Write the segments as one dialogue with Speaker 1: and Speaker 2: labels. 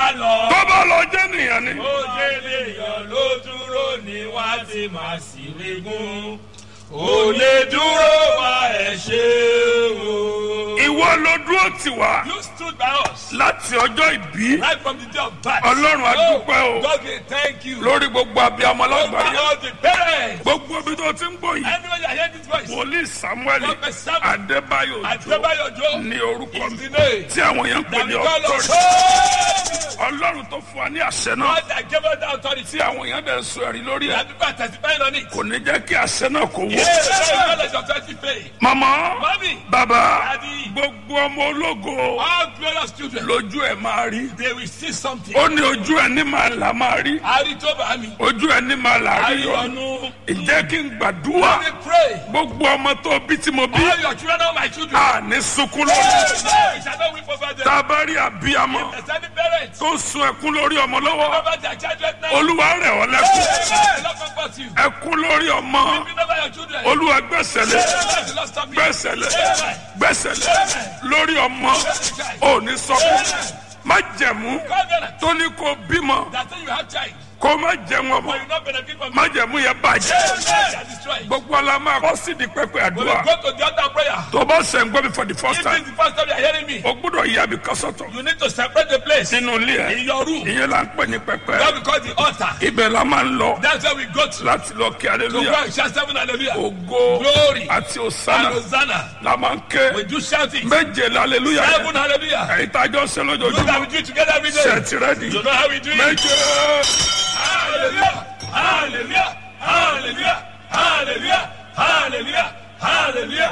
Speaker 1: bá lọ.
Speaker 2: tó bá lọ jẹ́ nìyẹn ni.
Speaker 1: ó délé yàn ló dúró ní wá ti máa sì wégún. ó lè dúró wá ẹ̀ ṣe o.
Speaker 2: ìwọ ló dúró tì wá
Speaker 1: you stood by us.
Speaker 2: láti ọjọ́ ìbí
Speaker 1: right from the day of birth.
Speaker 2: Ọlọ́run, a dúpẹ́ o.
Speaker 1: Oh, God we thank you.
Speaker 2: lórí gbogbo abiyamọ
Speaker 1: Over
Speaker 2: lágbàáyé
Speaker 1: all the parents.
Speaker 2: gbogbo ibi tó ti ń gbọ́ yìí
Speaker 1: Anyone that hear this voice.
Speaker 2: wòlíì samuel
Speaker 1: Prophet Samuel.
Speaker 2: adébáyò jó
Speaker 1: Adébáyọ̀ Jó.
Speaker 2: ní orúkọ
Speaker 1: is
Speaker 2: mi
Speaker 1: the name.
Speaker 2: tí àwọn èèyàn ń pè
Speaker 1: That
Speaker 2: ní
Speaker 1: we call us.
Speaker 2: ọtọrì ọlọ́run tó fún wa ní àṣẹ náà
Speaker 1: God that gave us the authority.
Speaker 2: tí àwọn èèyàn dẹ̀ ń sọ ẹ̀rí lórí ẹ̀
Speaker 1: That people are testifying on it.
Speaker 2: kò ní jẹ́ kí àṣẹ náà kó wọ́.
Speaker 1: Yes, the knowledge of authority faith.
Speaker 2: mama
Speaker 1: Mommy.
Speaker 2: baba
Speaker 1: Daddy.
Speaker 2: gbogbo ọmọ ológo
Speaker 1: All glorious children.
Speaker 2: lójú ẹ̀ máa rí
Speaker 1: They will see something.
Speaker 2: ó ní ojú ẹ̀ ní máa là máa rí
Speaker 1: Ari tó bá mi.
Speaker 2: ojú ẹ̀ ní máa là rí
Speaker 1: Ari
Speaker 2: yọ
Speaker 1: ọ̀nù.
Speaker 2: ìjẹ́ kí n gbàdúrà
Speaker 1: Let me pray.
Speaker 2: gbogbo ọmọ tó bí tí mo bí
Speaker 1: All your children are my children.
Speaker 2: a ní sunkún lórí
Speaker 1: Amen. Shall not weep over them.
Speaker 2: tá a bá rí àbíyamọ
Speaker 1: There's any parents.
Speaker 2: tó ń sun ẹkún lórí ọmọ lọ́wọ́
Speaker 1: Over their children now.
Speaker 2: olúwa rẹ̀ ọ́ lẹ́kún
Speaker 1: Amen. Lord comfort you.
Speaker 2: ẹkún lórí ọmọ
Speaker 1: Weeping over your children.
Speaker 2: olúwa gbẹ́sẹ̀lẹ̀
Speaker 1: Amen. The Lord stop you.
Speaker 2: gbẹ́sẹ̀lẹ̀
Speaker 1: Amen.
Speaker 2: gbẹ́sẹ̀lẹ̀ lórí ọmọ ò ní sọkún má jẹ̀mú
Speaker 1: Covenant.
Speaker 2: tó ní kó bímọ
Speaker 1: That say you have child.
Speaker 2: kó má jẹun ọmọ
Speaker 1: But you not benefit from
Speaker 2: má
Speaker 1: it.
Speaker 2: jẹ̀mú yẹn bàjẹ́
Speaker 1: Amen. Shall destroy.
Speaker 2: gbogbo ọlá máa kọ́ sí di pẹ́pẹ́
Speaker 1: We will
Speaker 2: àdúrà
Speaker 1: go to the altar prayer.
Speaker 2: tó bá sẹ̀ ń gbọ́ mi for the first
Speaker 1: If
Speaker 2: time
Speaker 1: this is the first time you are hearing me,
Speaker 2: o gbọ́dọ̀ yí abi kọ́sọ̀tọ̀
Speaker 1: you need to separate the place
Speaker 2: nínú ilé ẹ̀
Speaker 1: in your room.
Speaker 2: ìyẹn là ń pè ní pẹ́pẹ́
Speaker 1: That we call the altar.
Speaker 2: ibẹ̀ la máa ń lọ
Speaker 1: That's where we go to.
Speaker 2: láti lọ kí
Speaker 1: To
Speaker 2: aleluya
Speaker 1: go and shout seven hallelujah.
Speaker 2: ògo
Speaker 1: Glory.
Speaker 2: àti
Speaker 1: And
Speaker 2: òsánà
Speaker 1: Hosanna.
Speaker 2: la máa ń ké
Speaker 1: We do shouting.
Speaker 2: méje la aleluya yẹn
Speaker 1: Seven hallelujah.
Speaker 2: ẹ̀yin tá a jọ ṣe
Speaker 1: Do that
Speaker 2: lójoojúmọ́
Speaker 1: we do it together every day.
Speaker 2: ṣe ti rẹ́dì
Speaker 1: You know how we do it?
Speaker 2: méje
Speaker 1: Hallelujah. Hallelujah. Hallelujah. Hallelujah. Hallelujah. Hallelujah.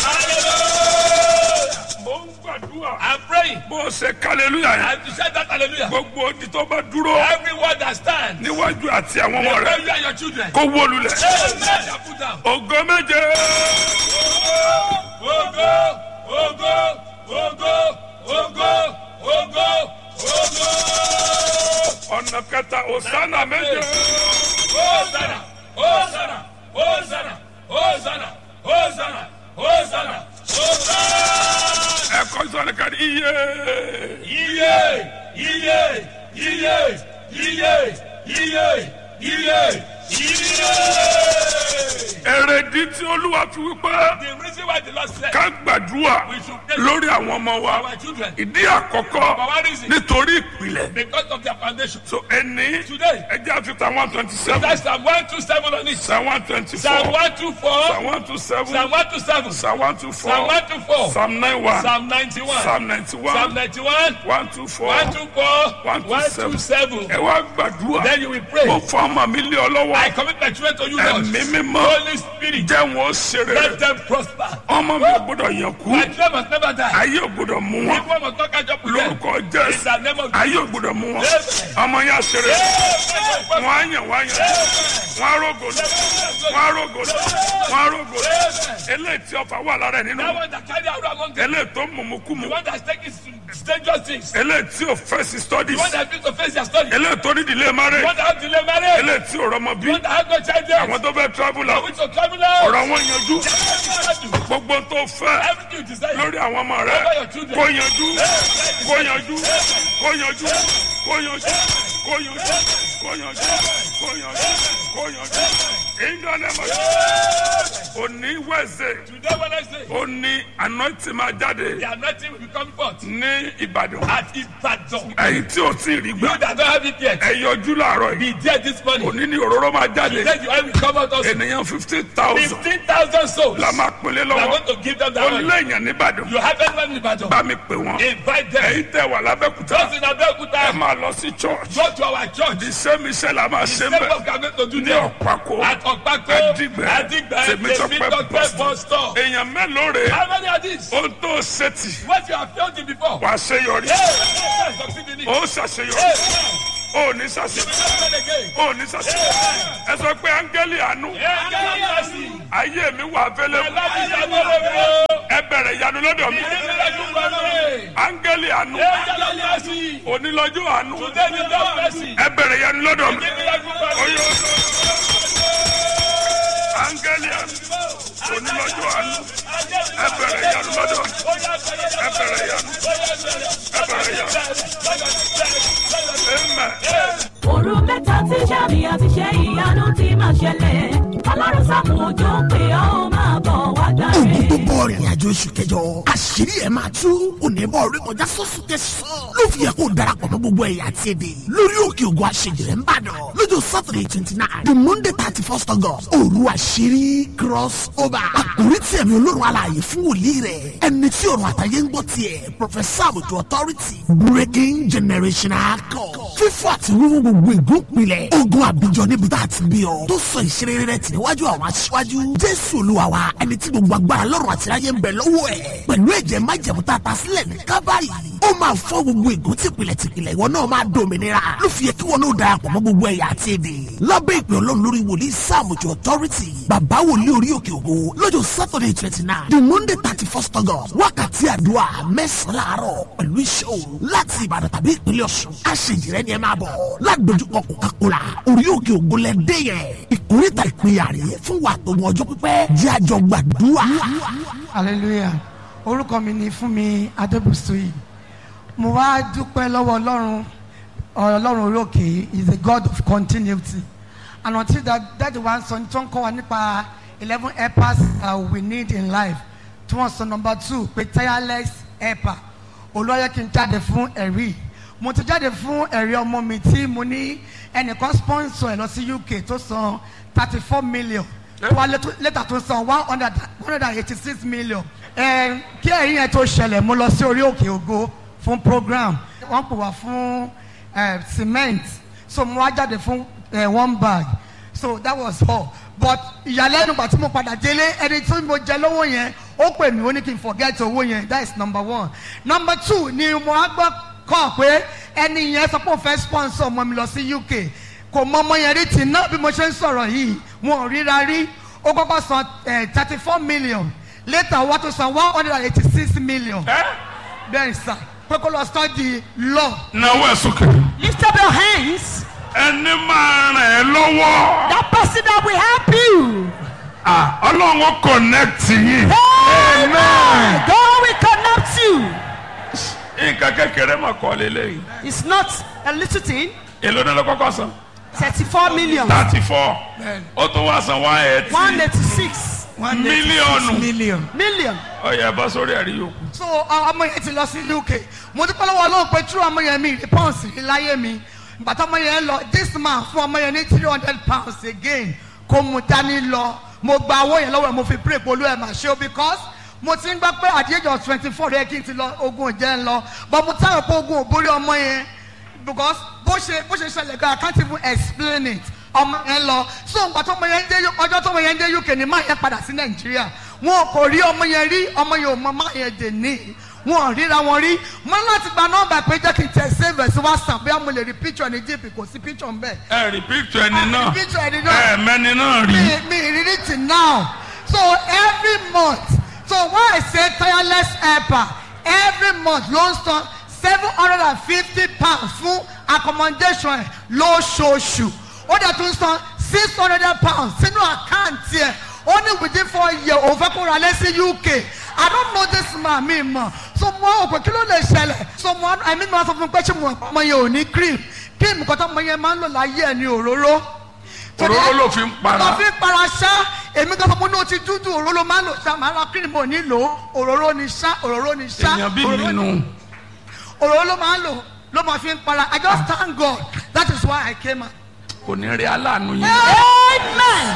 Speaker 1: Hallelujah.
Speaker 2: mo ń gbàdúrà
Speaker 1: I'm praying.
Speaker 2: bó o ṣe ká aleluya yẹn
Speaker 1: And to shout that hallelujah.
Speaker 2: gbogbo odi tó bá dúró
Speaker 1: Everyone that stands.
Speaker 2: níwájú àti àwọn ọmọ rẹ
Speaker 1: Where you and your children.
Speaker 2: kó wó lulẹ̀
Speaker 1: Amen. Shall put down.
Speaker 2: ògo méje
Speaker 1: Ogo, ogo, ogo, ogo, ogo, ogo.
Speaker 2: ọ̀nà kẹta òsánà méje
Speaker 1: Hosanna, Hosanna, Hosanna, Hosanna, Hosanna, Hosanna, Hosanna.
Speaker 2: ẹ̀kọ́ sọ̀rọ̀ kàdí iye
Speaker 1: Iye, iye, iye, iye, iye, iye, iye.
Speaker 2: èrèdí tí olúwa fi wípé
Speaker 1: The reason why the Lord said
Speaker 2: ká gbàdúrà
Speaker 1: we should pray
Speaker 2: lórí àwọn ọmọ wa
Speaker 1: for our children
Speaker 2: ìdí àkọ́kọ́
Speaker 1: for one reason
Speaker 2: nítorí ìpìlẹ̀
Speaker 1: because of their foundation.
Speaker 2: so ẹni
Speaker 1: Today,
Speaker 2: ẹjẹ́ àfihàn one twenty seven
Speaker 1: that's Psalm 127 on it.
Speaker 2: psalm one twenty
Speaker 1: Psalm
Speaker 2: four
Speaker 1: 124,
Speaker 2: psalm one two seven
Speaker 1: Psalm 127,
Speaker 2: psalm one two
Speaker 1: Psalm
Speaker 2: four
Speaker 1: 124,
Speaker 2: psalm nine one
Speaker 1: Psalm 91,
Speaker 2: psalm ninety
Speaker 1: Psalm
Speaker 2: one
Speaker 1: 91,
Speaker 2: one two four
Speaker 1: 124,
Speaker 2: 127.
Speaker 1: 127.
Speaker 2: ẹ wá gbàdúrà
Speaker 1: Then you will pray.
Speaker 2: mo fọ ọmọ mi lé ọ
Speaker 1: I
Speaker 2: lọ́wọ́
Speaker 1: commit my children to you, Lord.
Speaker 2: ẹ̀mí mímọ́
Speaker 1: Holy Spirit,
Speaker 2: jẹ́ wọn ó ṣeré
Speaker 1: let them prosper.
Speaker 2: ọmọ mi ò gbọdọ̀ yàn kú
Speaker 1: My children must never die.
Speaker 2: ayé ò gbọdọ̀ mú wọn
Speaker 1: People must not catch up with them.
Speaker 2: lórúkọ
Speaker 1: In
Speaker 2: jésù
Speaker 1: the name of
Speaker 2: ayé ò gbọdọ̀ mú wọn
Speaker 1: Yes.
Speaker 2: ọmọ yẹn á ṣeré
Speaker 1: Jesus.
Speaker 2: wọn á yàn wọn á yàn wọn á rògò lọ wọn á rògò lọ wọn á rògò lọ eléyìí tí ọfà wà lára ẹ nínú
Speaker 1: That one that carry out among them.
Speaker 2: eléyìí tó ń mọ̀mú kú mu
Speaker 1: The one that's taking dangerous things. The
Speaker 2: eléyìí tí ò fẹ́ sí studies
Speaker 1: one that needs to face their study. The
Speaker 2: eléyìí tó ní ìdílé marriage
Speaker 1: one that has delay marriage.
Speaker 2: eléyìí tí ò rọmọ bí
Speaker 1: The one that has no child yet.
Speaker 2: àwọn tó fẹ́ travel
Speaker 1: The
Speaker 2: out
Speaker 1: which will travel out.
Speaker 2: ọ̀rọ̀ wọn yanjú
Speaker 1: Everything
Speaker 2: gbogbo tó fẹ́
Speaker 1: you desire.
Speaker 2: lórí àwọn ọmọ rẹ
Speaker 1: Over your children.
Speaker 2: kó yanjú kó yanjú kó yanjú kó yanjú kó yanjú kó yanjú kó yanjú kó yanjú ìdánimọ̀ òní wẹ̀sẹ̀
Speaker 1: Today when I say
Speaker 2: òní anointing máa jáde
Speaker 1: the anointing will be coming forth
Speaker 2: ní ìbàdàn
Speaker 1: at Ibadan.
Speaker 2: ẹ̀yin tí ò tí ì rí
Speaker 1: You
Speaker 2: gbà
Speaker 1: that don't have it yet.
Speaker 2: ẹ yọjú láàárọ̀
Speaker 1: Be
Speaker 2: yìí
Speaker 1: there this morning.
Speaker 2: òní ní òróró máa jáde
Speaker 1: Then the oil will come out also.
Speaker 2: ènìyàn fifteen thousand
Speaker 1: Fifteen thousand souls.
Speaker 2: la máa pinlé
Speaker 1: We are
Speaker 2: lọ́wọ́
Speaker 1: going to give them
Speaker 2: ó
Speaker 1: that oil.
Speaker 2: léèyàn nìbàdàn
Speaker 1: You have anyone in Ibadan.
Speaker 2: bá mi pè wọ́n
Speaker 1: Invite them.
Speaker 2: ẹ̀yin tẹ̀ wà lábẹ́kúta
Speaker 1: Those in
Speaker 2: ẹ
Speaker 1: Abeokuta.
Speaker 2: máa lọ sí church
Speaker 1: Go to our church.
Speaker 2: the same iṣẹ́ la máa ṣe
Speaker 1: Same
Speaker 2: mbẹ́
Speaker 1: work we are going to do
Speaker 2: ní
Speaker 1: there.
Speaker 2: ọ̀pákó
Speaker 1: At Okpako.
Speaker 2: Adigbe.
Speaker 1: Adigbe.
Speaker 2: Tèmítọ́pẹ́
Speaker 1: Tèmítọ́pẹ́
Speaker 2: bus
Speaker 1: bus stop.
Speaker 2: èèyàn mélòó rè
Speaker 1: How many are these?
Speaker 2: ó tó ṣètì
Speaker 1: What you have failed in before.
Speaker 2: wà á ṣeyọrí
Speaker 1: Hey, hey, succeed in it.
Speaker 2: ó ṣàṣeyọrí
Speaker 1: Hey,
Speaker 2: ó ní ṣàṣeyọrí
Speaker 1: hey, again.
Speaker 2: ó ní ṣàṣeyọrí ẹ sọ pé áńgẹ́lì àánú
Speaker 1: Hey, God mercy.
Speaker 2: ayé mi wà
Speaker 1: I
Speaker 2: fẹ́lẹ́
Speaker 1: love you, I love you.
Speaker 2: ẹ bẹ̀rẹ̀ ìyanu lọ́dọ̀ mi
Speaker 1: Give me that good memory.
Speaker 2: áńgẹ́lì àánú
Speaker 1: Hey, God mercy.
Speaker 2: onílọ́jọ́ àánú
Speaker 1: Today is God mercy.
Speaker 2: ẹ bẹ̀rẹ̀ ìyanu lọ́dọ̀ mi
Speaker 1: Give me that good memory.
Speaker 2: oyè áńgẹ́lì àánú onílọ́jọ́ àánú ẹ bẹ̀rẹ̀ ìyanu lọ́dọ̀ mi ẹ bẹ̀rẹ̀ ìyanu ẹ bẹ̀rẹ̀ ìyanu.
Speaker 3: ìròyìn àti iṣẹ́ ìyanu ti máa ṣẹlẹ̀ ọlọ́run sàmù òjò pé ó máa bọ̀ wá gbàre.
Speaker 4: ogun tó bọ̀ rìnrìn àjò oṣù kẹjọ àṣírí ẹ̀ máa tú onímọ̀ orí kọjá sọ́sù tẹ̀sán ló fi yẹ kó darapọ̀ mọ́ gbogbo ẹ̀yà àti èdè lórí òkè ògùn àṣejìrẹ́ ńbàdàn lọ́jọ́ saturday twenty nine the monday thirty first august òru àṣírí cross over àkórí tí ẹ̀mí olórun alààyè fún wòlíì rẹ̀ ẹni tí ọ̀run àtàyè ń gbọ́ tiẹ̀ professor àbùtù authority breaking generational code fífọ́ àti wíwú gbogbo ègún pilẹ̀ ogun àbíjọ níbi tá a ti bí ọ tó sọ ìṣeré rẹ̀ tì níwájú àwọn aṣíwájú jésù olúwa wa ẹni tí gbogbo agbára lọ́rùn àti ayé ń bẹ lọ́wọ́ ẹ̀ pẹ̀lú ẹ̀jẹ̀ májẹ̀mú tá a ta sílẹ̀ ní kábàárì ó máa fọ́ gbogbo ègún tìpìlẹ̀ tìpìlẹ̀ ìwọ náà máa dòmìnira ló fi yẹ kí wọn náà darapọ̀ mọ́ gbogbo ẹ̀yà àti èdè lábẹ́ ìpè ọlọ́run lórí wòlíì sáàmùjọ authority bàbá wòlíì orí òkè ògo lọ́jọ́ saturday twenty nine the monday thirty first august wákàtí àdúrà mẹ́sàn-án láàárọ̀ pẹ̀lú iṣẹ́ òru láti ìbàdàn tàbí ìpínlẹ̀ ọ̀ṣun àṣejìrẹ́ ni ẹ máa bọ̀ ládojúkọ coca-cola orí òkè ògo lẹ́dẹ́ yẹn ìkórìtà ìpínyà rèé fún wa tó mọ ọjọ́ pípẹ́ jẹ́ àjọ gbàdúrà.
Speaker 5: hallelujah orúkọ mi ni fúnmi adébùsùyì mo wá dúpẹ́ lọ́wọ́ ọlọ́run ọlọ́run orí òkè is a god of continuity and until that that one sọ tí wọ́n kọ́ wa nípa eleven helpers uh, we need in life tí wọ́n sọ number two pé tireless helper olóyè kí n jáde fún ẹ̀rí mo ti jáde fún ẹ̀rí ọmọ mi tí mo ní ẹnìkan sponsor ẹ̀ lọ sí uk tó san thirty four million tó wá lẹ́tà tó san one hundred one hundred and eighty six million ẹ kí ẹ̀rí yẹn tó ṣẹlẹ̀ mo lọ sí orí òkè ògo fún program wọ́n pè wá fún ẹ cement so mo wá jáde fún ẹ one bag so that was all but ìyàlẹ́nu gbà tí mo padà délé ẹni tí mo jẹ lọ́wọ́ yẹn ó pè mí ó ní kí n forget owó yẹn that is number one number two ni mo á gbọ́ kọ́ pé ẹni yẹn sọ pé òun fẹ́ sponsor ọmọ mi lọ sí uk kò mọ ọmọ yẹn rí tì náà bí mo ṣe ń sọ̀rọ̀ yìí wọn ò ríra rí ó kọ́kọ́ san thirty four million later wọ́n tún san one hundred and eighty six million bẹ́ẹ̀ sà pé kó lọ study law.
Speaker 2: náwó ẹ̀ sókè.
Speaker 3: lift up your hands.
Speaker 2: ẹni máa ràn ẹ́ lọ́wọ́.
Speaker 3: that person that will help you.
Speaker 2: Ah, ọlọ́run ó connect yín.
Speaker 3: amen. God will connect you.
Speaker 2: nǹkan kékeré mà kọ́ lélẹ́yìn.
Speaker 3: it's not a little thing.
Speaker 2: èló ní lọ́kọ́kọ́ san.
Speaker 3: thirty-four million.
Speaker 2: thirty four. ó tún wá san one eighty.
Speaker 3: one eighty-six
Speaker 2: mílíọ̀nù.
Speaker 5: million.
Speaker 3: million.
Speaker 2: ọ̀yà bá sórí ẹ̀rí yòókù.
Speaker 5: so ọmọ yẹn ti lọ sí uk mo dúpẹ́ lọ́wọ́ ọlọ́run pé true ọmọ yẹn mi rí pounds rí láyé mi bàtà ọmọ yẹn lọ this man fún ọmọ yẹn ní three hundred pounds again kò mú dání lọ mo gba owó yẹn lọ́wọ́ ẹ̀ mo fi pray polú ẹ̀ mà ṣe o because mo ti ń gbọ́ pé at the age of twenty four rẹ̀ kí n ti lọ ogun jẹ́ ń lọ but mo táwọn pé ogun ò borí ọmọ yẹn because bó ṣe bó ṣe ṣẹlẹ̀ gan I can't even explain it ọmọ yẹn lọ so nǹkan tó ọmọ yẹn dé ọjọ́ tó ọmọ yẹn dé uk ni máa yẹn padà sí nàìjíríà wọn kò rí ọmọ yẹn rí ọmọ yẹn ò mọ máa yẹn dè ní wọn ò ríra wọn rí mo ní láti gba nọmba pé jẹ́ kí n tẹ̀ save ẹ̀ sí whatsapp bóyá mo lè rí picture ní gp kò sí picture ń bẹ̀.
Speaker 2: ẹ rí picture ẹni náà
Speaker 5: rí picture ẹni náà.
Speaker 2: ẹ mẹ́ni náà rí.
Speaker 5: mi mi ìrírí till now so every month so when I say tireless helper every month ló ń san seven hundred and fifty pounds fún accommodation ẹ̀ lóṣooṣù ó dẹ̀ tún san six hundred pounds sínú àkáǹtì ẹ̀ ó ní within four years òun fẹ́ kó ra lé sí uk i don't know this man mi mọ̀ so mo ò pé kí ló lè ṣẹlẹ̀ so mo ẹ̀mí mi wá sọ fún mi pé ṣé mo ọmọ yẹn ò ní cream cream kan tó ọmọ yẹn máa ń lò láyé ẹ̀ ní òróró
Speaker 2: òróró ló fi ń para.
Speaker 5: lọ fi para ṣá èmi kan sọ pé ní o ti dúdú òróró máa ń lò ṣá màá ra cream ò ní lò ó òróró ni ṣá òróró ni ṣá
Speaker 2: èèyàn bí
Speaker 5: òróró
Speaker 2: mi
Speaker 5: ni-
Speaker 2: nù.
Speaker 5: òróró ló máa ń lò ló máa fi ń para i just thank god that is why i came out.
Speaker 2: kò ní rí aláàánú yín.
Speaker 3: amen.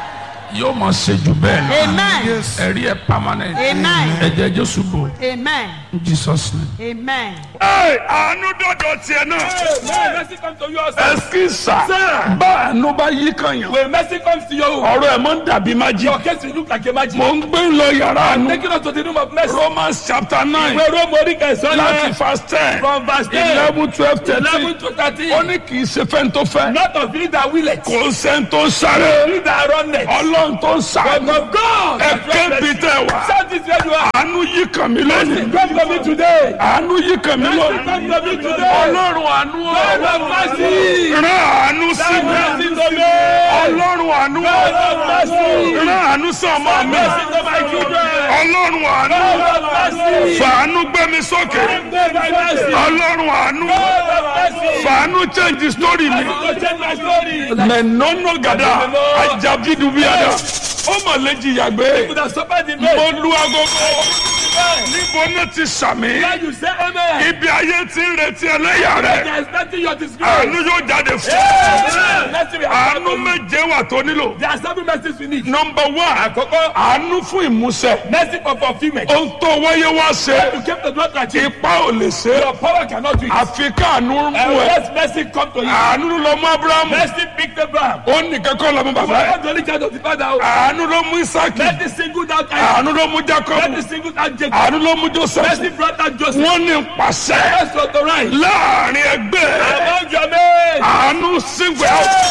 Speaker 2: yóò mọ̀ ṣe jù bẹ́ẹ̀ lọ.
Speaker 3: amen.
Speaker 2: ẹ̀rí ẹ̀ permanent.
Speaker 3: Amen.
Speaker 2: ẹ̀jẹ̀ jésù bò.
Speaker 3: amen.
Speaker 2: in jesus name.
Speaker 3: amen.
Speaker 2: ẹ àánú dọ̀dọ̀ tiẹ̀ náà.
Speaker 1: When mercy comes to you, sir.
Speaker 2: ẹsikisa bá àánú bá yí kan yàn.
Speaker 1: When mercy comes to you,
Speaker 2: ọ̀rọ̀ ẹ̀ mọ̀ ń dàbí májí.
Speaker 1: your case will look like a magic.
Speaker 2: mò ń gbé lọ yàrá àánú.
Speaker 1: Taking us to the room of mercy.
Speaker 2: romans chapter nine
Speaker 1: Ìwé Róòmù orí kẹsàn-án
Speaker 2: láti
Speaker 1: yẹn.
Speaker 2: verse ten
Speaker 1: From verse ten.
Speaker 2: eleven twelve
Speaker 1: Eleven
Speaker 2: thirteen
Speaker 1: to thirteen.
Speaker 2: ó ní kì í ṣe fẹ́ni tó fẹ́
Speaker 1: Not of he that will it.
Speaker 2: kò sẹ́ni tó sáré
Speaker 1: He that run it.
Speaker 2: ọlọ́run tó
Speaker 1: But
Speaker 2: sáré
Speaker 1: of God.
Speaker 2: ẹ kébi tẹ wá
Speaker 1: Shout this where you are.
Speaker 2: àánú yí kàn mí lónìí
Speaker 1: Come to me today.
Speaker 2: àánú yí kàn mí
Speaker 1: Come
Speaker 2: lónìí
Speaker 1: to me today.
Speaker 2: ọlọ́run àánú
Speaker 1: God have mercy.
Speaker 2: rán àánú sí
Speaker 1: Have
Speaker 2: mi
Speaker 1: mercy to me.
Speaker 2: ọlọ́run àánú
Speaker 1: God have mercy.
Speaker 2: rán àánú sí ọmọ mi
Speaker 1: Mercy to my children.
Speaker 2: ọlọ́run àánú
Speaker 1: God have mercy.
Speaker 2: fàánú gbé mi sókè
Speaker 1: Have mercy.
Speaker 2: ọlọ́run àánú
Speaker 1: God have mercy.
Speaker 2: fàánú change the story mi.
Speaker 1: To change my story.
Speaker 2: mẹ̀nọ́nà gàdá ajabidubiada ó mà lè jìyà gbé.
Speaker 1: Could have suffered in
Speaker 2: mo
Speaker 1: vain.
Speaker 2: lu agogo níbo náà ti sàmì.
Speaker 1: When you say amen,
Speaker 2: ibi ayé ti ń retí ẹlẹ́yà rẹ̀.
Speaker 1: there is nothing your disgrace.
Speaker 2: àánú yóò jáde fún.
Speaker 1: Amen. Let's see.
Speaker 2: àánú méje wà tó nílò.
Speaker 1: There are seven mercies we need.
Speaker 2: nọmba one
Speaker 1: Àkọ́kọ́,
Speaker 2: àánú fún ìmúṣẹ.
Speaker 1: mercy for fulfilment.
Speaker 2: ohun tó wáyé wá ṣe
Speaker 1: You came to not achieve.
Speaker 2: ipa ò lè ṣe
Speaker 1: Your power cannot do it.
Speaker 2: àfi káànú
Speaker 1: And
Speaker 2: mú ẹ.
Speaker 1: let mercy come to you.
Speaker 2: àánú ló mú abrahamu.
Speaker 1: Mercy picked Abraham.
Speaker 2: ó nìkan kọ́ lọ́mú bàbá ẹ̀.
Speaker 1: Not the only child of the father.
Speaker 2: àánú ló mú isaki.
Speaker 1: Mercy singled out Isaac.
Speaker 2: àánú ló mú jacob.
Speaker 1: Mercy singled out Jacob.
Speaker 2: àánú ló mú joseph.
Speaker 1: Mercy brought out Joseph.
Speaker 2: wọ́n ní pàṣẹ
Speaker 1: Mercy authorized.
Speaker 2: láàrin ẹgbẹ́
Speaker 1: Among your men.
Speaker 2: àánú sígbẹ́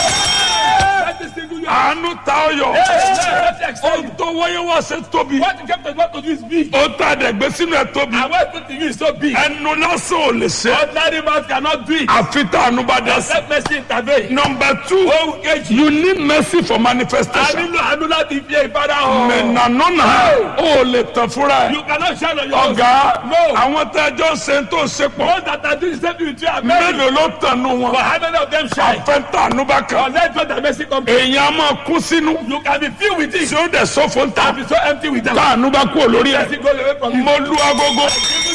Speaker 1: Mercy singled you out.
Speaker 2: àánú ta ọyọ.
Speaker 1: Mercy excel
Speaker 2: ohun
Speaker 1: you.
Speaker 2: tó wáyé wá ṣe tóbi.
Speaker 1: What you came to not to do is big.
Speaker 2: ó ta dẹ̀gbẹ́ sínú ẹ̀ tóbi.
Speaker 1: And what put to you is so big.
Speaker 2: ẹnu lásán ò lè ṣe.
Speaker 1: Ordinary man cannot do it.
Speaker 2: àfi tá àánú bá dá sí.
Speaker 1: Let mercy intervene.
Speaker 2: number two
Speaker 1: Ohun kejì.
Speaker 2: you need mercy for
Speaker 1: A
Speaker 2: manifestation.
Speaker 1: nílò àánú láti fi ìfara hàn.
Speaker 2: mẹ̀nànánà ó lè tàn fúnra ẹ̀.
Speaker 1: You cannot shine on your own.
Speaker 2: ọ̀gá
Speaker 1: No.
Speaker 2: àwọn tẹ́jọ́ ṣe tó ṣe pọ̀
Speaker 1: Those that are doing the same thing with you are many.
Speaker 2: mélòó ló tànú
Speaker 1: But
Speaker 2: wọn.
Speaker 1: how many of them shine?
Speaker 2: àfẹ́ntànú bá kan.
Speaker 1: Unless God the mercy come.
Speaker 2: èèyàn á máa kú sínú.
Speaker 1: You can be filled with it.
Speaker 2: tí ó dẹ̀ sọ́fọ̀ ń ta.
Speaker 1: And be so empty with them.
Speaker 2: táànù bá kú olórí
Speaker 1: Mercy
Speaker 2: ẹ̀.
Speaker 1: goes away from you.
Speaker 2: mo lu agogo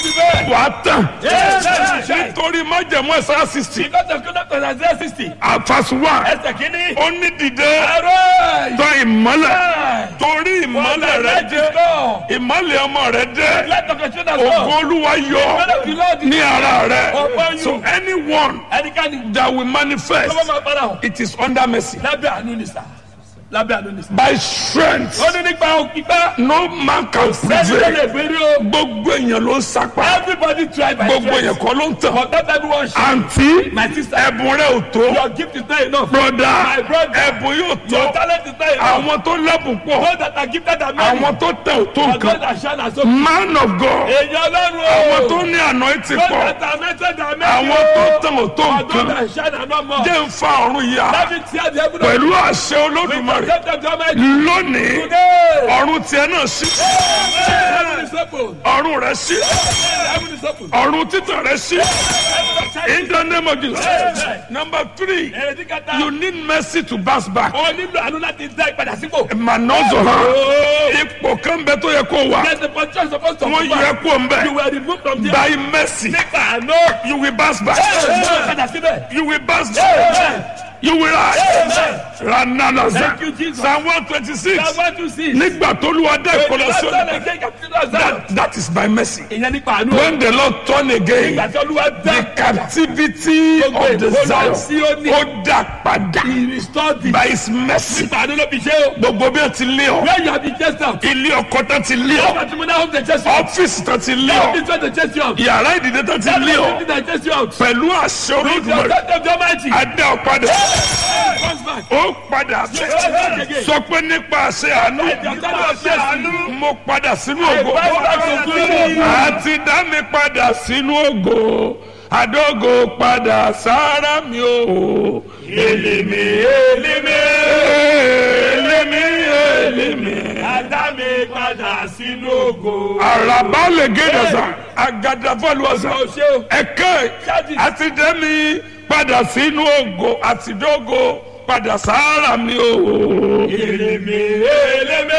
Speaker 2: wà á tàn.
Speaker 1: Yes, yes, yes.
Speaker 2: nítorí májẹ̀mú ẹ̀sán sixty.
Speaker 1: Because of Jonah to Isaiah 60.
Speaker 2: àfàsù wà.
Speaker 1: Ẹsẹ̀ kìíní.
Speaker 2: ó ní dìde
Speaker 1: Arise.
Speaker 2: tán ìmọ́lẹ̀.
Speaker 1: Arise.
Speaker 2: torí
Speaker 1: For
Speaker 2: ìmọ́lẹ̀
Speaker 1: the
Speaker 2: rẹ
Speaker 1: light is
Speaker 2: dé.
Speaker 1: gone.
Speaker 2: ìmọ́lẹ̀ ọmọ rẹ
Speaker 1: The
Speaker 2: dé.
Speaker 1: light of the children is
Speaker 2: ògo
Speaker 1: gone.
Speaker 2: olúwa yọ
Speaker 1: The of the Lord is
Speaker 2: ní ara rẹ.
Speaker 1: Upon you.
Speaker 2: so anyone
Speaker 1: Ẹnikẹ́ni
Speaker 2: that will manifest
Speaker 1: tó bá máa padà hàn.
Speaker 2: it is under mercy.
Speaker 1: Lábẹ́ àánú ni sà. Lábẹ́ àánú ni sà.
Speaker 2: by strength
Speaker 1: Ó ní nípa òkìpá.
Speaker 2: no man can
Speaker 1: Sẹ́ni tó
Speaker 2: prevail.
Speaker 1: lè gbérí o.
Speaker 2: gbogbo èèyàn ló ń sapá.
Speaker 1: Everybody try by
Speaker 2: gbogbo èèyàn
Speaker 1: strength.
Speaker 2: kọ́ ló ń tàn.
Speaker 1: But not everyone should.
Speaker 2: àǹtí
Speaker 1: My sister.
Speaker 2: ẹ̀bùn rẹ ò tó.
Speaker 1: Your gift is not enough.
Speaker 2: broda
Speaker 1: My brother.
Speaker 2: ẹ̀bùn yóò
Speaker 1: Your
Speaker 2: tó.
Speaker 1: talent is not enough.
Speaker 2: àwọn tó lẹ́bùn pọ̀.
Speaker 1: Those that are gifted are many.
Speaker 2: àwọn tó tẹ̀ ò tó
Speaker 1: But those
Speaker 2: nǹkan.
Speaker 1: that shine are so.
Speaker 2: man of God.
Speaker 1: Èèyàn ọlọ́run o.
Speaker 2: àwọn tó ní àná ti
Speaker 1: Those
Speaker 2: pọ̀.
Speaker 1: that are anointed are many.
Speaker 2: àwọn tó tẹ̀ ò tó
Speaker 1: But those
Speaker 2: nǹkan.
Speaker 1: that shine are not more.
Speaker 2: jẹ́ ń fa ọ̀run yá.
Speaker 1: Let me tear the heaven of
Speaker 2: pẹ̀lú àṣẹ
Speaker 1: We
Speaker 2: olódùmarè.
Speaker 1: present them to Almighty
Speaker 2: lónìí
Speaker 1: today.
Speaker 2: ọ̀run tiẹ̀ náà sí.
Speaker 1: Heaven is open.
Speaker 2: ọ̀run rẹ̀ sí.
Speaker 1: Heaven is open.
Speaker 2: ọ̀run títàn rẹ̀ sí.
Speaker 1: Heaven of
Speaker 2: in the name of Jesus.
Speaker 1: Amen.
Speaker 2: number three
Speaker 1: Èrèdí kẹta.
Speaker 2: you need mercy to bounce back.
Speaker 1: O nílò àánú láti dá ìpadà sípò.
Speaker 2: mànọ́zọ̀ hàn ipò kan bẹ tó yẹ kó wà
Speaker 1: There's a position supposed to
Speaker 2: wọ́n
Speaker 1: come
Speaker 2: yẹ
Speaker 1: back.
Speaker 2: kó ń
Speaker 1: You
Speaker 2: bẹ
Speaker 1: were removed from there.
Speaker 2: by mercy
Speaker 1: Nípa àánú.
Speaker 2: you will bounce back
Speaker 1: Padà síbẹ̀.
Speaker 2: you will bounce back you will rise rananaza
Speaker 1: Thank you, Jesus.
Speaker 2: psalm one twenty six
Speaker 1: Psalm one two six.
Speaker 2: nígbà tó lu adé ìkọlọsọ
Speaker 1: Ìjọba ìjọba ìjọba
Speaker 2: that that is by mercy
Speaker 1: Ìyẹn nípa àánú.
Speaker 2: when the lord turn again
Speaker 1: Ìgbà tí Olúwa dá
Speaker 2: the captivity of the
Speaker 1: Gbogbo
Speaker 2: zion
Speaker 1: ìkólọ
Speaker 2: ó dá padà
Speaker 1: He restored the.
Speaker 2: by his mercy
Speaker 1: Nípa àánú ló fi ṣe o.
Speaker 2: gbogbo bí wọn ti lé ọ
Speaker 1: Where you have been chased out.
Speaker 2: ilé ọkọ tán ti lé ọ
Speaker 1: Ọba tí mo náà home dey chase you out.
Speaker 2: ọfíìsì tán ti lé
Speaker 1: That
Speaker 2: ọ
Speaker 1: is why they chase you out.
Speaker 2: yàrá ìdílé tán ti
Speaker 1: That
Speaker 2: lé
Speaker 1: is
Speaker 2: ọ
Speaker 1: why they chase you out.
Speaker 2: pẹ̀lú àṣẹ
Speaker 1: With your
Speaker 2: olódùmarè
Speaker 1: God of the Almighty.
Speaker 2: adé ọ̀padà
Speaker 1: Comes back.
Speaker 2: ó padà bẹ̀ sọ pé nípa àṣẹ àánú
Speaker 1: Nípa àṣẹ àánú.
Speaker 2: mo padà sínú ògo
Speaker 1: I bounce back to glory.
Speaker 2: àti dá mi padà sínú ògo àdógò padà sára mi o èlìmí èlìmí èlìmí èlìmí.
Speaker 1: Adá mi padà sínú ògo.
Speaker 2: àràbá lè gédè sàn àgàdàfọ́lù ọ̀sán
Speaker 1: Ó ṣe o.
Speaker 2: ẹ̀kẹ́ àti dẹ́mi padà sínú ògo àti dógò padà sára mi o.
Speaker 1: Èlémé èlémé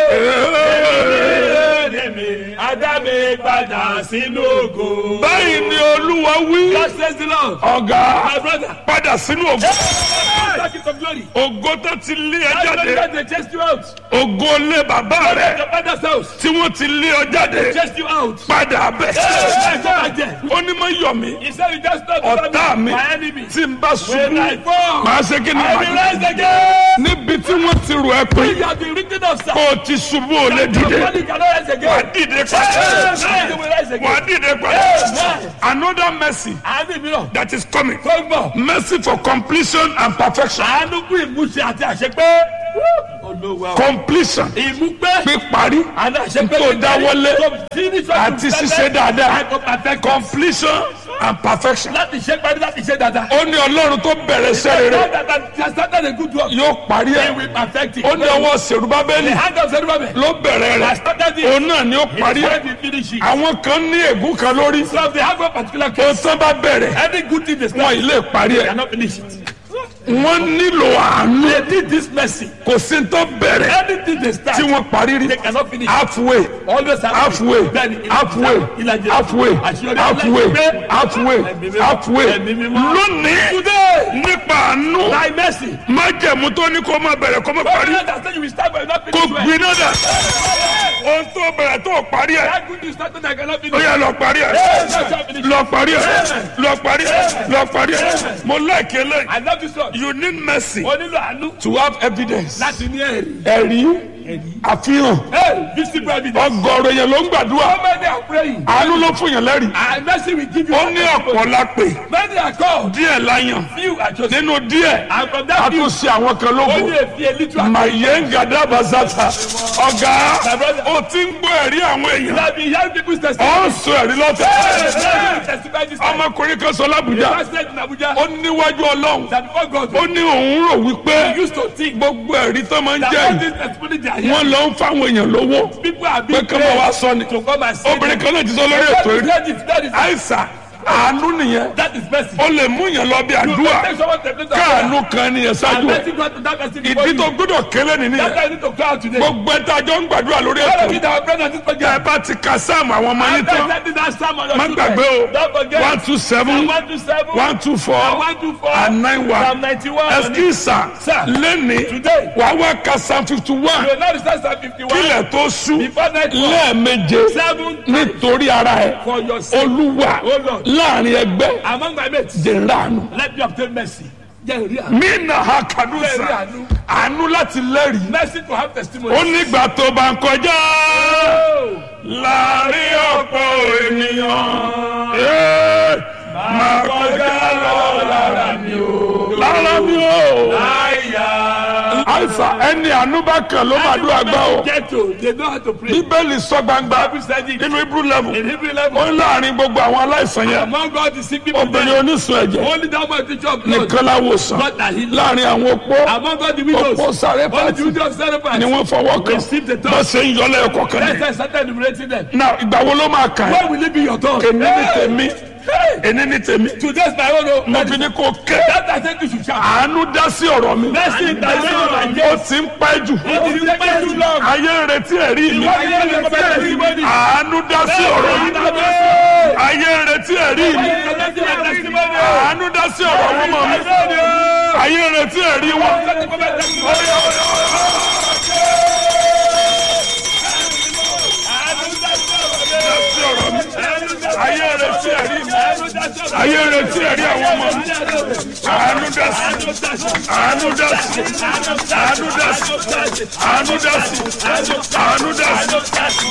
Speaker 1: èlémé. Adá mi padà sínú ògo.
Speaker 2: báyìí ni olúwa wí
Speaker 1: God says the Lord.
Speaker 2: ọ̀gá
Speaker 1: My brother.
Speaker 2: padà sínú ògo
Speaker 1: Back into glory.
Speaker 2: ògo tó ti lé ẹ
Speaker 1: That's why
Speaker 2: jáde
Speaker 1: God dey chase you out.
Speaker 2: ògo lé bàbá rẹ
Speaker 1: Your father's house.
Speaker 2: tí wọ́n ti lé ọ jáde
Speaker 1: Chase you out.
Speaker 2: padà bẹ̀.
Speaker 1: Hey, go back there.
Speaker 2: ó ní mọ yọ mí
Speaker 1: He said you just stop
Speaker 2: ọ̀tá mi
Speaker 1: my enemy.
Speaker 2: tí n bá
Speaker 1: When I
Speaker 2: ṣubú
Speaker 1: fall,
Speaker 2: màá ṣe kí ni
Speaker 1: I will
Speaker 2: màá
Speaker 1: rise again.
Speaker 2: níbi tí wọ́n ti rò ẹ́ pé
Speaker 1: You have been written of sir.
Speaker 2: kó o ti ṣubú ò lè
Speaker 1: Your
Speaker 2: dìde
Speaker 1: body cannot rise
Speaker 2: wà á
Speaker 1: again.
Speaker 2: dìde
Speaker 1: Hey,
Speaker 2: padà
Speaker 1: you will rise
Speaker 2: wà á
Speaker 1: again.
Speaker 2: dìde padà
Speaker 1: Hey,
Speaker 2: another mercy
Speaker 1: Àánú mìíràn.
Speaker 2: that is coming
Speaker 1: Tó ń bọ̀.
Speaker 2: mercy for completion and perfection
Speaker 1: Àánú fún ìmúṣẹ àti àṣepé. Olówó àwọn.
Speaker 2: completion
Speaker 1: Ìmúpé.
Speaker 2: píparí
Speaker 1: Àná àṣepé.
Speaker 2: tó dáwọ́lé
Speaker 1: Tó finish what
Speaker 2: àti
Speaker 1: you
Speaker 2: ṣíṣe
Speaker 1: started.
Speaker 2: dáadáa
Speaker 1: I go perfect.
Speaker 2: completion and perfection.
Speaker 1: láti ṣe parí láti ṣe dáadáa.
Speaker 2: ó ní ọlọ́run tó bẹ̀rẹ̀ iṣẹ́ rere
Speaker 1: God that has started a good work.
Speaker 2: yóò parí
Speaker 1: He
Speaker 2: ẹ̀
Speaker 1: will perfect it.
Speaker 2: ó ní ọwọ́ sèrúbábẹ́lì
Speaker 1: The hand of Zerubbabel
Speaker 2: ló bẹ̀rẹ̀ rẹ̀
Speaker 1: has started it.
Speaker 2: òun náà ni ó parí
Speaker 1: He
Speaker 2: ẹ̀
Speaker 1: said he finish it.
Speaker 2: àwọn kan ní ègún kan lórí
Speaker 1: So if they have a particular
Speaker 2: ó
Speaker 1: case,
Speaker 2: tán bá bẹ̀rẹ̀
Speaker 1: any good thing they
Speaker 2: wọn
Speaker 1: start,
Speaker 2: ì lè parí
Speaker 1: they
Speaker 2: ẹ̀
Speaker 1: cannot finish it.
Speaker 2: wọ́n nílò àánú
Speaker 1: They did this mercy.
Speaker 2: kò sí tó bẹ̀rẹ̀
Speaker 1: Anything they start,
Speaker 2: tí wọ́n parí rí
Speaker 1: they cannot finish.
Speaker 2: halfway
Speaker 1: Always have
Speaker 2: halfway
Speaker 1: Bẹ́ẹ̀ni,
Speaker 2: halfway
Speaker 1: ìlàjì-
Speaker 2: halfway
Speaker 1: àṣeyọrí
Speaker 2: halfway
Speaker 1: aláìpẹ́.
Speaker 2: halfway
Speaker 1: Ẹ̀mí mímọ́.
Speaker 2: halfway
Speaker 1: Ẹ̀mí mímọ́.
Speaker 2: lónìí
Speaker 1: Today,
Speaker 2: nípa àánú
Speaker 1: by mercy,
Speaker 2: májẹ̀mú tó ní kó má bẹ̀rẹ̀ kó má
Speaker 1: God
Speaker 2: parí
Speaker 1: will understand you will start but you will not
Speaker 2: kó
Speaker 1: finish well.
Speaker 2: gbiná dà ohun tó bẹ̀rẹ̀ tó parí ẹ̀
Speaker 1: That good you started, I cannot
Speaker 2: ó
Speaker 1: finish.
Speaker 2: yẹ lọ parí ẹ̀
Speaker 1: Yes, I shall finish.
Speaker 2: lọ parí ẹ̀ lọ parí ẹ̀ lọ parí ẹ̀ mo láìké lẹ́yìn
Speaker 1: I love this one.
Speaker 2: you need mercy
Speaker 1: O nílò àánú
Speaker 2: to have evidence
Speaker 1: láti ní ẹ̀rí.
Speaker 2: ẹ̀rí àfihàn
Speaker 1: Hey, visible evidence.
Speaker 2: ọgọ́rọ̀ yẹn ló ń gbàdúrà
Speaker 1: How many are praying?
Speaker 2: àánú ló fún yẹn lẹ́rìí
Speaker 1: And mercy will give you.
Speaker 2: ó ní ọ̀pọ̀ la pè
Speaker 1: Many are called.
Speaker 2: díẹ̀ láyàn
Speaker 1: Few are chosen.
Speaker 2: nínú díẹ̀
Speaker 1: And from
Speaker 2: a
Speaker 1: that few,
Speaker 2: tún ṣe àwọn kan lógo
Speaker 1: only a few, a little are
Speaker 2: mayenga dabazata ọ̀gá ó ti ń gbọ́ ẹ̀rí àwọn èèyàn
Speaker 1: You have been hearing people's
Speaker 2: ó
Speaker 1: testimony.
Speaker 2: ń sọ ẹ̀rí lọ́tẹ̀
Speaker 1: Hey, testify this time.
Speaker 2: ọmọkùnrin kan sọ lábùjá
Speaker 1: Pastor said in Abuja
Speaker 2: ó níwájú ọlọ́run
Speaker 1: that before God,
Speaker 2: ó ní òun rò wípé
Speaker 1: he used to think
Speaker 2: gbogbo ẹ̀rí tó máa ń
Speaker 1: that
Speaker 2: jẹ́
Speaker 1: all
Speaker 2: yìí
Speaker 1: these testimonies they are
Speaker 2: wọ́n
Speaker 1: hearing,
Speaker 2: lọ ń fáwọn èèyàn lówó
Speaker 1: people are
Speaker 2: pé
Speaker 1: being
Speaker 2: kí wọ́n wá
Speaker 1: paid
Speaker 2: sọ ni
Speaker 1: to come and say
Speaker 2: obìnrin
Speaker 1: them.
Speaker 2: kan náà ti sọ lórí ètò
Speaker 1: That is-
Speaker 2: rí
Speaker 1: that is- that is-
Speaker 2: àìsàn àánú nìyẹn
Speaker 1: That is mercy.
Speaker 2: ó lè mú yàn lọ bí
Speaker 1: You
Speaker 2: àdúrà
Speaker 1: take someone to the place of prayer
Speaker 2: káàánú kan nìyẹn
Speaker 1: and
Speaker 2: ṣáájú ẹ
Speaker 1: let him go to that person before
Speaker 2: ìdí
Speaker 1: you.
Speaker 2: tó gbọ́dọ̀ kélé nìyẹn
Speaker 1: That's why you need to cry out today.
Speaker 2: gbogbo ẹ tá a jọ ń gbàdúrà lórí
Speaker 1: All
Speaker 2: ètò
Speaker 1: of you that are praying on this
Speaker 2: ẹ
Speaker 1: program,
Speaker 2: bá ti ka sáàmù àwọn ọmọ yín
Speaker 1: after
Speaker 2: tán
Speaker 1: sending that psalm on your
Speaker 2: má
Speaker 1: children,
Speaker 2: gbàgbé o
Speaker 1: don't forget
Speaker 2: one two seven
Speaker 1: Psalm 127,
Speaker 2: one two four
Speaker 1: Psalm 124,
Speaker 2: and nine
Speaker 1: Psalm
Speaker 2: one
Speaker 1: 91.
Speaker 2: ẹsikísà
Speaker 1: Sir,
Speaker 2: lẹ́ni
Speaker 1: today,
Speaker 2: wàá wá ka psalm fifty
Speaker 1: you
Speaker 2: one
Speaker 1: will not recite Psalm 51
Speaker 2: kílẹ̀ tó sú
Speaker 1: before nightfall.
Speaker 2: lẹ́ẹ̀meje
Speaker 1: Seven times
Speaker 2: nítorí ara ẹ
Speaker 1: for your sake.
Speaker 2: olúwa
Speaker 1: Oh Lord.
Speaker 2: láàrin ẹgbẹ́
Speaker 1: Among my mates,
Speaker 2: dèrànù
Speaker 1: let me obtain mercy. Jẹ́ ìrí àánú.
Speaker 2: mí nà ha kàdúsà
Speaker 1: Bẹ́ẹ̀ni àánú.
Speaker 2: àánú láti lẹ́rìí
Speaker 1: Mercy to have testimony.
Speaker 2: ó nígbà tó bá ń kọjá
Speaker 1: Oh.
Speaker 2: láàrin ọ̀pọ̀ ènìyàn ee, máa kọjá lọ lára mi o lára mi o
Speaker 1: Aya.
Speaker 2: àìsàn ẹni àánú bá kàn ló máa dúró àgbà o
Speaker 1: Get to. They know how to pray.
Speaker 2: bíbélì sọ gbangba
Speaker 1: Bible said it.
Speaker 2: nínú hebrew level
Speaker 1: In Hebrew
Speaker 2: ó
Speaker 1: level,
Speaker 2: ń láàrin gbogbo àwọn aláìsàn yẹn
Speaker 1: among all the sick people,
Speaker 2: obìnrin
Speaker 1: there,
Speaker 2: onísun ẹ̀jẹ̀
Speaker 1: only that one teacher of blood,
Speaker 2: nìkan láwòsàn
Speaker 1: God that healed.
Speaker 2: láàrin àwọn opó
Speaker 1: Among all the widows,
Speaker 2: opó sáré
Speaker 1: only the
Speaker 2: pàtì
Speaker 1: widows of Zarephath.
Speaker 2: ni wọ́n fọwọ́ kàn
Speaker 1: Receive the touch.
Speaker 2: bá ṣe ń yọlẹ̀ ẹ̀kọ́ kan
Speaker 1: Let's
Speaker 2: ní.
Speaker 1: say started enumerating them.
Speaker 2: náà ìgbà wo ló máa kàn
Speaker 1: When
Speaker 2: ẹ́
Speaker 1: will it be your turn?
Speaker 2: èmi ní
Speaker 1: Hey!
Speaker 2: tèmi
Speaker 1: Hey!
Speaker 2: èmi ní tèmi
Speaker 1: Today's my own. oh.
Speaker 2: mo fi ní kó kẹ́
Speaker 1: That I think you should shout.
Speaker 2: àánú dá sí ọ̀rọ̀ mi
Speaker 1: Mercy in the name of my
Speaker 2: ó ti ń pẹ́ jù
Speaker 1: It is taking too long.
Speaker 2: ayé ń retí ẹ̀rí mi
Speaker 1: Why you don't get testimony?
Speaker 2: àánú dá sí ọ̀rọ̀ mi ayé ń retí ẹ̀rí mi àánú dá sí ọ̀rọ̀ wọn mọ̀ mi ayé ń retí ẹ̀rí wọn. ayé ń retí ẹ̀rí mi ayé ń retí ẹ̀rí àwọn ọmọ mi àánú dá sí àánú dá sí àánú dá sí àánú dá sí àánú dá sí.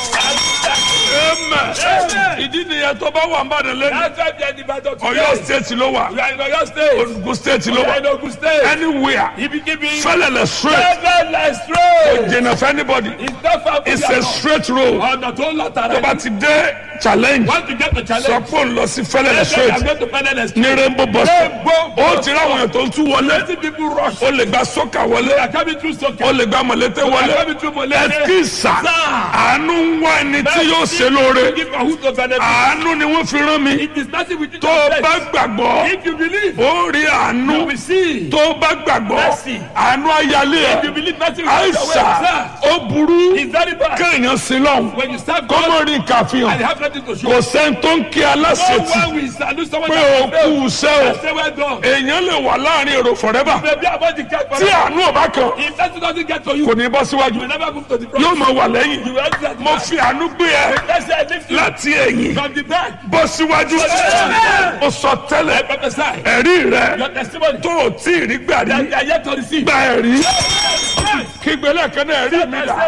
Speaker 2: Amen. ìdí nìyẹn tó bá wà ń bàdàn lẹ́nu Ọ̀yọ́ state ló wà Ogun state ló wà anywhere fẹlẹlẹ straight jìnnà fún anybody it's a straight road
Speaker 1: ọ̀nà tó ń lọ tààrà
Speaker 2: tó bá ti dé challenge
Speaker 1: want to get the
Speaker 2: sọ
Speaker 1: challenge
Speaker 2: pé òun lọ sí fẹlẹlẹ
Speaker 1: let's say
Speaker 2: straight
Speaker 1: i'm going to find an
Speaker 2: ní rainbow bus stop ó ti ráwọn èèyàn tó ń tú wọlé
Speaker 1: plenty people rush
Speaker 2: ó lè gba sọ́kà
Speaker 1: they
Speaker 2: wọlé
Speaker 1: are coming through soccer
Speaker 2: ó lè gba mọ̀lẹ́tẹ̀
Speaker 1: they are
Speaker 2: wọlé
Speaker 1: coming through molete
Speaker 2: ẹ̀kísà àánú ń wá ẹni tí yóò ṣe lóore
Speaker 1: give for who to benefit
Speaker 2: àánú ni wọ́n fi rán mi
Speaker 1: it is nothing with you
Speaker 2: tó o bá gbàgbọ́
Speaker 1: if you believe
Speaker 2: ó rí àánú
Speaker 1: you will see
Speaker 2: tó o bá gbàgbọ́
Speaker 1: Mercy.
Speaker 2: àánú ayálé
Speaker 1: if you
Speaker 2: ẹ̀
Speaker 1: believe nothing will take away
Speaker 2: àìsà
Speaker 1: sir
Speaker 2: ó burú
Speaker 1: it's very bad
Speaker 2: kéèyàn sí lọ́hùn
Speaker 1: when you serve
Speaker 2: kó
Speaker 1: God
Speaker 2: mọ̀ rí nǹkan
Speaker 1: and you
Speaker 2: àfihàn
Speaker 1: have nothing to show
Speaker 2: kò sẹ́ni tó ń kí
Speaker 1: no
Speaker 2: aláṣetì
Speaker 1: one will salute someone
Speaker 2: pé
Speaker 1: that
Speaker 2: o
Speaker 1: has failed
Speaker 2: kú iṣẹ́ o
Speaker 1: and say well done
Speaker 2: èèyàn lè wà láàrin èrò forever
Speaker 1: maybe about the cat
Speaker 2: tí àánú ọba kan
Speaker 1: if that doesn't get to you
Speaker 2: kò ní bọ́ síwájú
Speaker 1: you will never move to the front
Speaker 2: yóò máa wà lẹ́yìn
Speaker 1: you will enter the
Speaker 2: mo
Speaker 1: back
Speaker 2: fi àánú gbé ẹ
Speaker 1: let's say I lift you
Speaker 2: láti ẹ̀yìn
Speaker 1: from the back
Speaker 2: bọ́ síwájú ó sọ
Speaker 1: I
Speaker 2: tẹ́lẹ̀
Speaker 1: prophesy
Speaker 2: ẹ̀rí rẹ
Speaker 1: your testimony
Speaker 2: tó o tí ì rí gbà rí
Speaker 1: that you are yet to receive
Speaker 2: gba ẹ̀rí kígbe lẹ́ẹ̀kan náà ẹ̀rí mi dà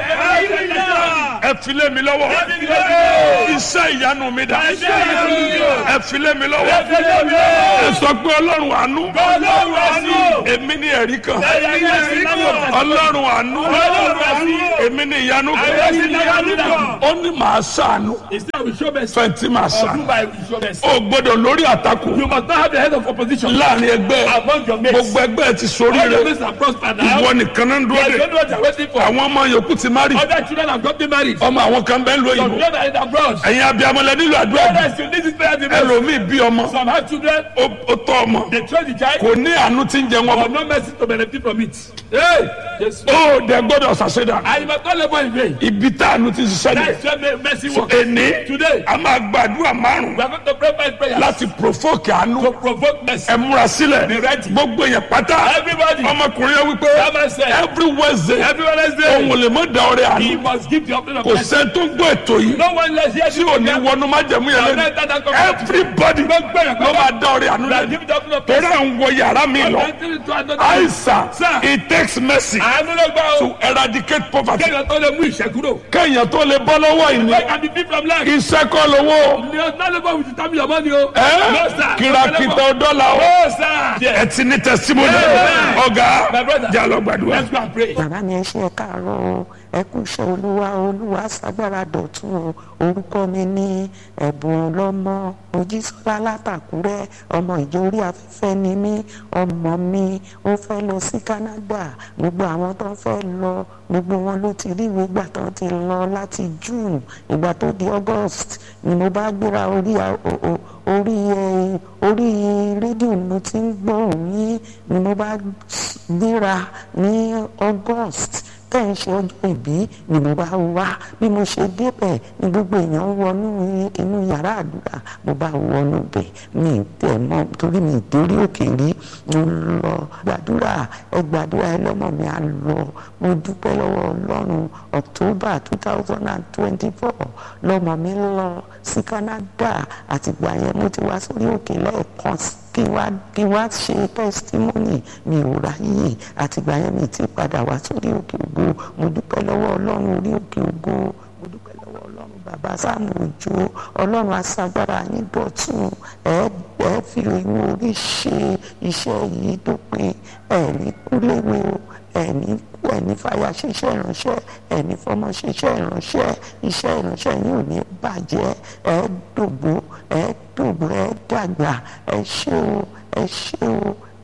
Speaker 2: ẹ filé mi lọ́wọ́ iṣẹ́ ìyanu mi dà ẹ filé mi lọ́wọ́ ẹ sọ pé ọlọ́run àánú èmi ní ẹ̀rí kan ọlọ́run àánú èmi ní ìyanu kan ó ní màá ṣàánú fẹ̀ntì màá ṣàánú ó gbọ́dọ̀ lórí àtakò
Speaker 1: You must not have the head of opposition
Speaker 2: láàrin ẹgbẹ́
Speaker 1: among your mates.
Speaker 2: gbogbo ẹgbẹ́ ti sórí
Speaker 1: All your
Speaker 2: rẹ
Speaker 1: mates are prospered now.
Speaker 2: ìwọ nìkan náà ń dúró
Speaker 1: They
Speaker 2: de
Speaker 1: don't know what they're waiting for.
Speaker 2: àwọn ọmọ yòókù ti má rí
Speaker 1: Other children have gotten married.
Speaker 2: ọmọ àwọn kan bẹ́ẹ̀ ń lo
Speaker 1: Some
Speaker 2: òyìnbó
Speaker 1: children are in abroad.
Speaker 2: ẹ̀yin abiyamọlẹ nílò àdúrà bí
Speaker 1: Others you need this prayer the most.
Speaker 2: ẹlòmíì bí ọmọ
Speaker 1: Some have children.
Speaker 2: ó ó tọ́ ọmọ
Speaker 1: They train the child.
Speaker 2: kò ní àánú tí ń jẹ wọn
Speaker 1: But no mercy to benefit from it. Hey! Yes.
Speaker 2: ó dẹ gbọ́dọ̀ ṣàṣẹdà
Speaker 1: And you must not labor in vain.
Speaker 2: ibi tá àánú ti ṣiṣẹ́
Speaker 1: That
Speaker 2: ni
Speaker 1: is where mercy
Speaker 2: so
Speaker 1: works.
Speaker 2: èní
Speaker 1: Today,
Speaker 2: a máa gbàdúrà márùn
Speaker 1: we are going to pray five prayers
Speaker 2: láti provoke àánú
Speaker 1: to provoke mercy.
Speaker 2: ẹ múra sílẹ̀
Speaker 1: Be ready.
Speaker 2: gbogbo èèyàn pátá
Speaker 1: Everybody,
Speaker 2: ọmọkùnrin yẹn wípé
Speaker 1: that man said,
Speaker 2: every wednesday
Speaker 1: every
Speaker 2: òun
Speaker 1: Wednesday,
Speaker 2: ò lè mọ da ọrẹ àánú
Speaker 1: he must give the offering of
Speaker 2: kò
Speaker 1: mercy.
Speaker 2: sẹ́ni tó ń gbọ́ ètò yìí
Speaker 1: No one less here
Speaker 2: tí ò ní wọnú májẹ̀mú yẹn lẹ́nu everybody ló máa da ọrẹ àánú lẹ́nu
Speaker 1: Give the offering of
Speaker 2: torí
Speaker 1: mercy.
Speaker 2: à ń wọ yàrá mi lọ àìsàn
Speaker 1: Sir.
Speaker 2: it takes mercy
Speaker 1: Àánú ló gbà o.
Speaker 2: to eradicate poverty
Speaker 1: Kéèyàn tó lè mú ìṣẹ́ kúrò.
Speaker 2: kéèyàn tó lè bọ́ lọ́wọ́ ìní
Speaker 1: Where can be free from lack?
Speaker 2: iṣẹ́ kọ́ lówó
Speaker 1: Ni ọ̀sán lè bọ̀ with the time your money o.
Speaker 2: ẹ́
Speaker 1: No sir.
Speaker 2: kìràkìtà dọ́là o
Speaker 1: No sir.
Speaker 2: ẹ ti ní testimony
Speaker 1: Amen.
Speaker 2: ọ̀gá
Speaker 1: My brother.
Speaker 2: jà lọ gbàdúrà.
Speaker 1: Let's go and pray.
Speaker 6: bàbá mi ẹ ṣe ẹ káàárọ̀ o ẹ kú iṣẹ́ olúwa olúwa ṣàgbára dọ̀tún o orúkọ mi ní ẹ̀bùn ọlọ́mọ mojísọ́lá látàkúrẹ́ ọmọ ìjọ orí afẹ́fẹ́ ni mí ọmọ mi ó fẹ́ lọ sí Canada gbogbo àwọn tó ń fẹ́ lọ gbogbo wọn ló ti rí ìwé gbà tó ti lọ láti June ìgbà tó di August ni mo bá gbéra orí a- o- o- orí ẹ orí rédíò ni mo ti ń gbọ́ yín ni mo bá gbéra ní August tẹ́ ń ṣe ọjọ́ ìbí ni mo bá wá bí mo ṣe débẹ̀ ni gbogbo èèyàn wọnú inú yàrá àdúrà mo bá wọnú bẹ̀ mi ì tẹ̀ mọ́ torí mi ì dórí òkè rí mo lọ gbàdúrà ẹ gbàdúrà ẹ lọ́mọ mi á lọ mo dúpẹ́ lọ́wọ́ ọlọ́run October two thousand and twenty-four lọ́mọ mi lọ sí Canada àtìgbà yẹn mo ti wá sórí òkè lẹ́ẹ̀kan sí kí wá kí wá ṣe testimony mi ò ráyè àtìgbà yẹn mi ti padà wá sórí òkè ògo mo dúpẹ́ lọ́wọ́ ọlọ́run orí òkè ògo mo dúpẹ́ lọ́wọ́ ọlọ́run bàbá sáàmù òjò ọlọ́run aṣagbára yín dọ̀tún ẹ ẹ fi ìwọ orí ṣe iṣẹ́ yìí tó pin ẹ̀rí kúléwé o ẹ̀ní ẹ̀ní fàyà ṣiṣẹ́ ìránṣẹ́ ẹ̀ní fọmọ ṣiṣẹ́ ìránṣẹ́ iṣẹ́ ìránṣẹ́ yìí ò ní bàjẹ́ ẹ dògbò ẹ dògbò ẹ dàgbà ẹ ṣé o ẹ ṣé o